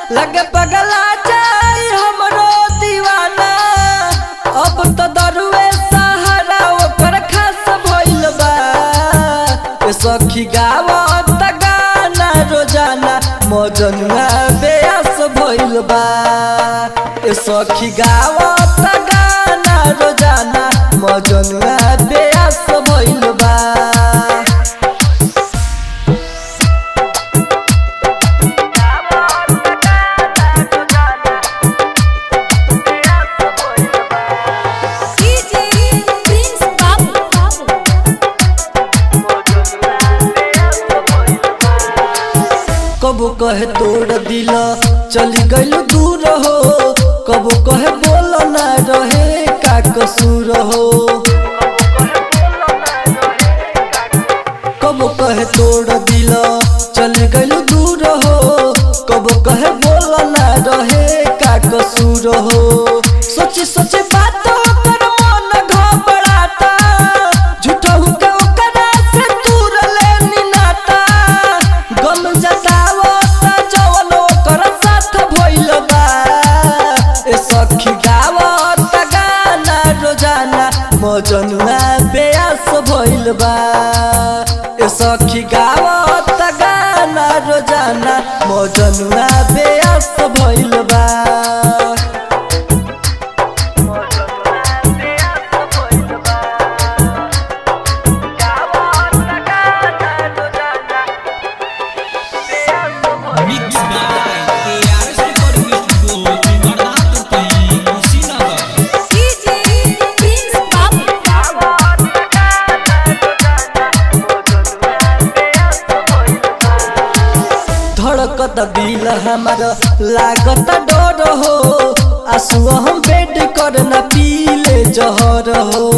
लगे पगला जाई हमरो दीवाना अब तो दरुए सहारा ओकर खास भइल बा ए सखी गावत गाना रोजाना मजनुआ बेयास भइल बा ए सखी गावत गाना रोजाना मजनुआ बेयास भइल बा डीजे प्रिंस बाबू कबो कहे तोड़ दिल चली गइल दूर हो कबो कहे बोल ना रहे का कसूर हो कबो कहे तोड़ दिल चली गइल दूर हो कबो कहे बोल ना रहे का कसूर हो सोची सोची बात कर मन घबराता झूठा हुके ओकरा से दूर लेनी नाता गम जतावता जवन ओकर साथ भइल बा ए सखी गावत गाना रोजाना मजनुआ बेयास भइल बा ए सखी गावत गाना रोजाना मजनुआ बेयास भइल बा Mix by ARS Recording Studio, Jimbarnato Pai, Kushinagar. DJ Prince Babu धड़कत दिल हमार लागत डर हो आंसू हम बेड कर न पीले जहर हो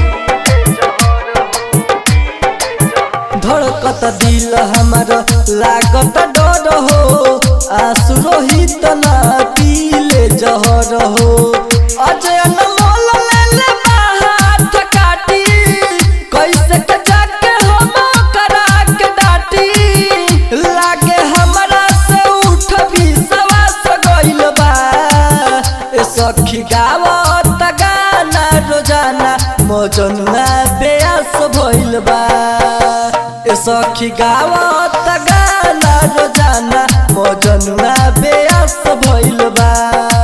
धड़कत दिल हमार लागत डर हो आंसू रोहित न पीले जहर हो अजय अनमोल ले ले हाथ काटी कैसे के जाके हम करा के डाटी लागे हमरा से उठ भी सवास गइल बा ए सखी गावत गाना रोजाना मजनुआ बेयास भइल बा ए सखी गावत गाना रोजाना मजनुआ बेयास भइल बा